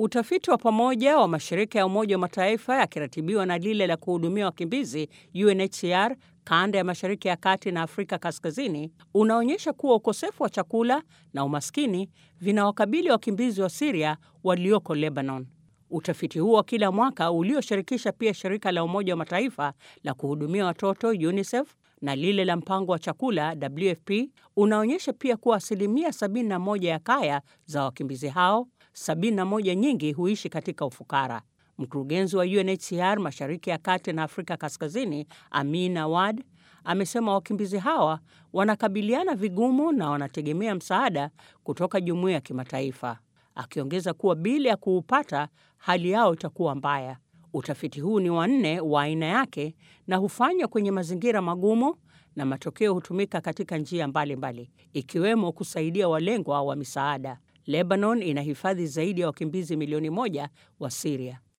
Utafiti wa pamoja wa mashirika ya Umoja wa Mataifa yakiratibiwa na lile la kuhudumia wakimbizi UNHCR kanda ya Mashariki ya Kati na Afrika Kaskazini unaonyesha kuwa ukosefu wa chakula na umaskini vinawakabili wakimbizi wa Siria walioko Lebanon. Utafiti huo wa kila mwaka ulioshirikisha pia shirika la Umoja wa Mataifa la kuhudumia watoto UNICEF na lile la mpango wa chakula WFP unaonyesha pia kuwa asilimia 71 ya kaya za wakimbizi hao, 71 nyingi huishi katika ufukara. Mkurugenzi wa UNHCR Mashariki ya Kati na Afrika Kaskazini, Amin Awad, amesema wakimbizi hawa wanakabiliana vigumu na wanategemea msaada kutoka jumuiya ya kimataifa, akiongeza kuwa bila ya kuupata hali yao itakuwa mbaya. Utafiti huu ni wa nne wa aina yake na hufanywa kwenye mazingira magumu na matokeo hutumika katika njia mbalimbali mbali, ikiwemo kusaidia walengwa wa misaada. Lebanon inahifadhi zaidi ya wakimbizi milioni moja wa Siria.